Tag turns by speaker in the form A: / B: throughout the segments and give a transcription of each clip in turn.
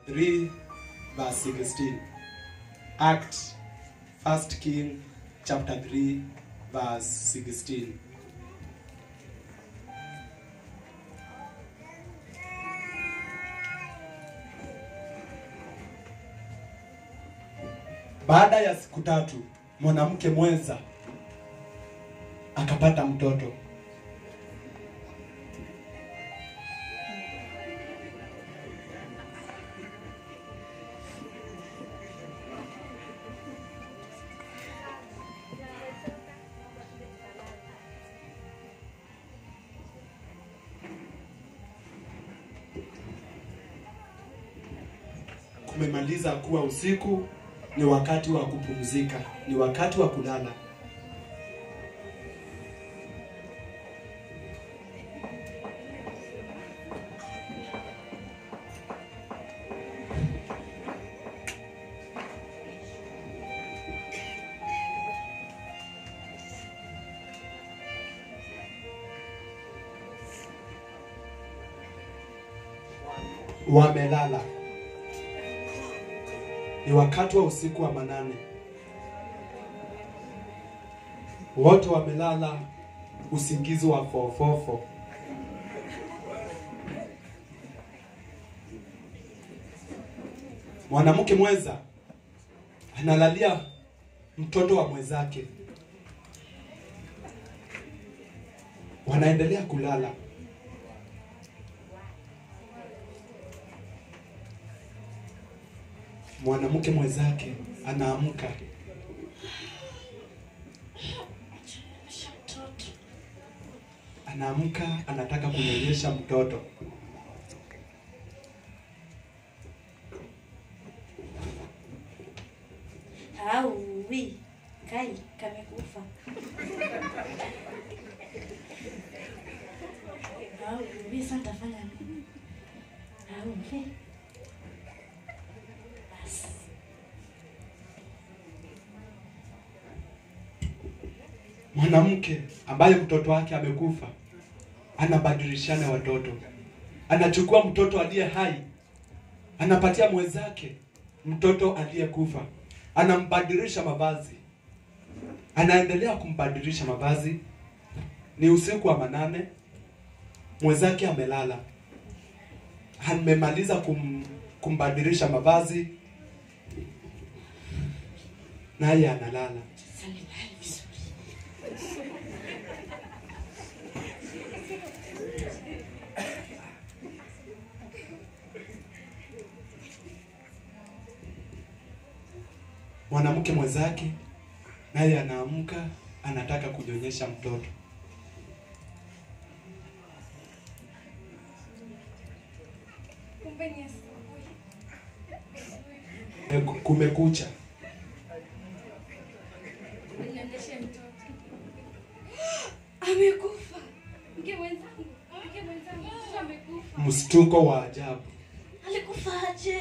A: 3 verse 16. Act 1 King chapter 3 verse 16. Baada ya siku tatu mwanamke mwenza akapata mtoto. Kumemaliza kuwa usiku, ni wakati wa kupumzika, ni wakati wa kulala. Wamelala. Ni wakati wa usiku wa manane. Wote wamelala usingizi wa fofofo. Mwanamke mwenza analalia mtoto wa mwenzake. Wanaendelea kulala. Mwanamke mwenzake anaamka anaamka anataka kunyonyesha mtoto.
B: Auwi, kai kamekufa. Auwi, sasa nitafanya nini? Auwi. Basi.
A: Mwanamke ambaye mtoto wake amekufa anabadilishana watoto, anachukua mtoto aliye hai anapatia mwenzake mtoto aliyekufa, anambadilisha mavazi, anaendelea kumbadilisha mavazi. Ni usiku wa manane, mwenzake amelala, amemaliza kum, kumbadilisha mavazi, naye analala.
B: Sasa nilale vizuri.
A: mwanamke mwenzake naye anaamka anataka kunyonyesha mtoto.
C: Kumbe ni asubuhi.
A: Kume- Kumekucha,
C: Ninyonyeshe mtoto. Amekufa. Mke mwenzangu, mke mwenzangu, mtoto amekufa.
A: mshtuko wa ajabu.
B: Alikufaje?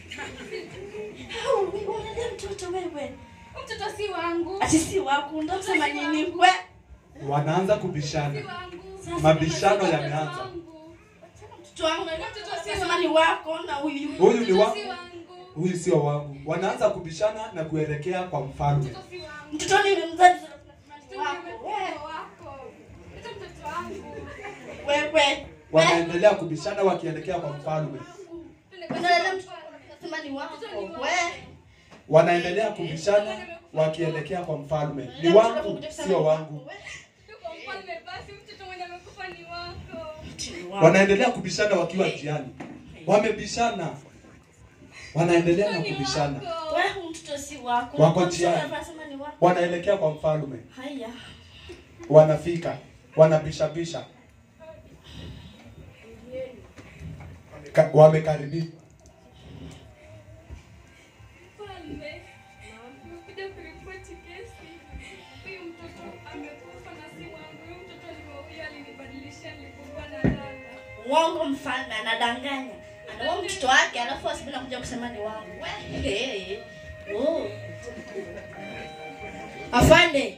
B: Auwi, unalia mtoto wewe.
C: Mtoto si wangu.
B: Ati si wako, ndo msema nini we?
A: Wanaanza
C: Si
A: kubishana,
C: wangu.
B: Sasa
A: mabishano
C: Mtoto
A: yameanza.
C: wangu.
B: mtoto wangu
C: Mtoto si
B: nasema ni wako na huyu.
A: Huyu ni
C: Mtoto
A: wangu,
C: si wangu.
A: huyu sio wangu. Wanaanza kubishana na kuelekea kwa mfalme.
C: Mtoto si wangu.
B: Mtoto nimemzaa mtoto ni
C: Mtoto
B: wako.
C: amekufa wako. Mtoto mtoto wangu.
B: Wewe.
A: Wanaendelea kubishana wakielekea kwa mfalme.
B: Unaelewa mtoto nasema ni wako. We.
A: Wanaendelea kubishana wakielekea kwa mfalme. Ni wangu, sio wangu.
C: Tuko mfalme basi mtoto mwenye amekufa ni wako.
A: Wanaendelea kubishana wakiwa njiani. Wamebishana, wanaendelea na
C: Mtoto ni
A: kubishana,
C: wako.
B: Wewe huyu mtoto si wako.
A: Wako
B: Mtoto
A: njiani.
B: anasema ni wako.
A: wanaelekea kwa mfalme.
B: Haya.
A: wanafika wanabishabisha Ka- wamekaribia
C: Mfalme, nimekuja kuripoti kesi. Huyu mtoto amekufa na si wangu. Huyu mtoto alivyouya alinibadilisha nilipokuwa nalala.
B: Uongo mfalme anadanganya. Anaua mtoto wake alafu asibina kuja kusema ni wangu. We. Hey. Oh. Afande.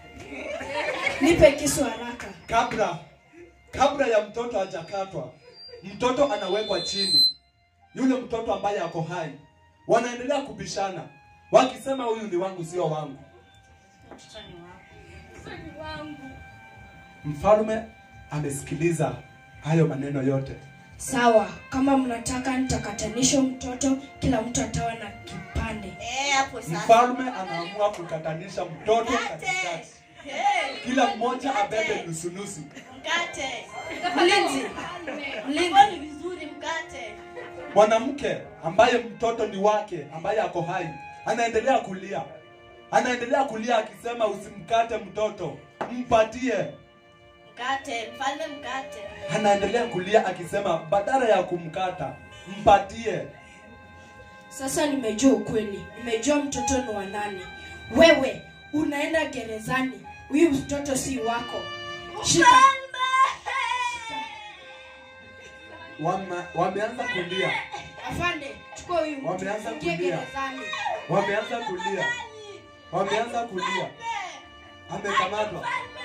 B: Nipe kisu haraka.
A: kabla kabla ya mtoto hajakatwa mtoto anawekwa chini, yule mtoto ambaye ako hai, wanaendelea kubishana wakisema, huyu ni wangu, sio wangu.
B: Mtoto ni wako.
C: Mtoto ni wangu.
A: Mfalme amesikiliza hayo maneno yote.
D: Sawa, kama mnataka nitakatanisha mtoto, kila mtu atawa na kipande.
B: Eh, hapo sasa.
A: Mfalme anaamua kukatanisha mtoto katikati,
B: Hey,
A: kila mmoja abebe nusunusu.
B: mkate.
D: Mlinzi, mlinzi,
B: Hapo ni vizuri mkate.
A: Mwanamke ambaye mtoto ni wake, ambaye ako hai, anaendelea kulia, anaendelea kulia akisema, usimkate mtoto, mpatie.
B: Mkate, mfalme mkate.
A: Anaendelea kulia akisema, badala ya kumkata, mpatie.
D: sasa nimejua ukweli, nimejua mtoto ni wa nani. Wewe unaenda gerezani, huyu mtoto si wako. Shika,
A: Wame, wameanza kulia,
D: afande, chukua huyu mtu,
A: Wameanza
D: ingie
A: kulia.
D: gerezani.
A: wameanza kulia, wameanza kulia. Amekamatwa,